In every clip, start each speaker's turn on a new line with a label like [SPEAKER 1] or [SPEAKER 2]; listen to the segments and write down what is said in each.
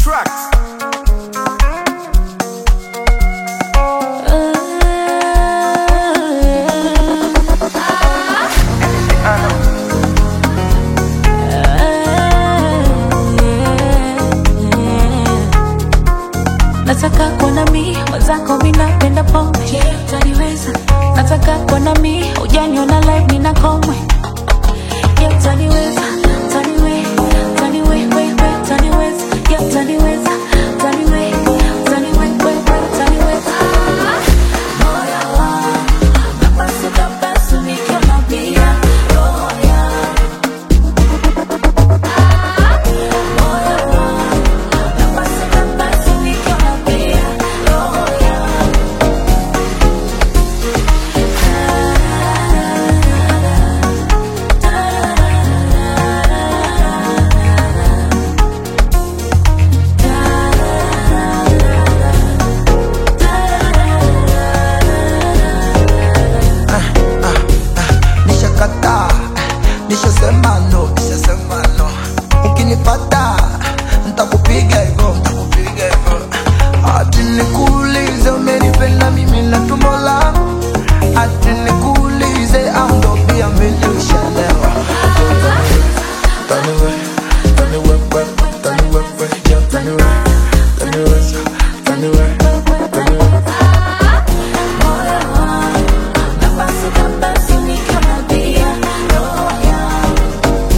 [SPEAKER 1] track.
[SPEAKER 2] Nataka kuona mi mwenzako mi napenda pombe yeah, utaniweza nataka kuona mi ujaniona live nina komwe yeah, utaniweza utaniwe utaniwe we we utaniweza yeah, utaniweza utaniwe utaniwe we we utaniweza moyo wangu napasuka pasuka mapia roho yangu moyo wangu napasuka pasuka mapia roho yangu
[SPEAKER 3] nishakataa nishasema no nishasema no ukinipata ntakupiga hivyo ntakupiga hivyo ati nikuulize umenipenda mimi na tumbo langu ati nikuulize au ndo pia milushalewa taniwe taniwewe taniwewe ya taniwe taniweza taniwe taniwe
[SPEAKER 2] napasuka pasuka mapia roho yangu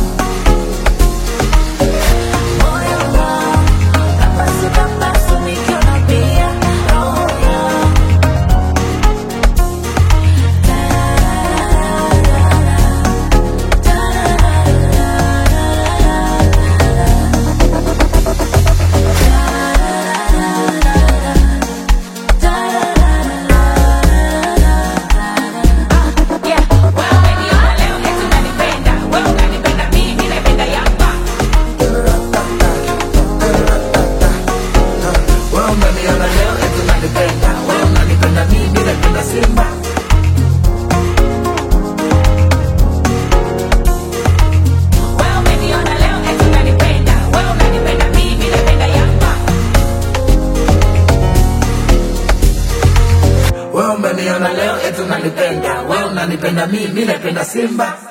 [SPEAKER 2] moyo wangu napasuka pasuka mapia roho yangu Yeah, wewe umeniona leo eti unanipenda, wewe unanipenda mimi, napenda Yanga.
[SPEAKER 3] wewe unaniona leo eti unanipenda wewe unanipenda mimi napenda simba
[SPEAKER 2] Wewe umeniona leo eti unanipenda, wewe unanipenda mimi, napenda Yanga.
[SPEAKER 3] wewe umeniona leo eti unanipenda wewe unanipenda mimi napenda simba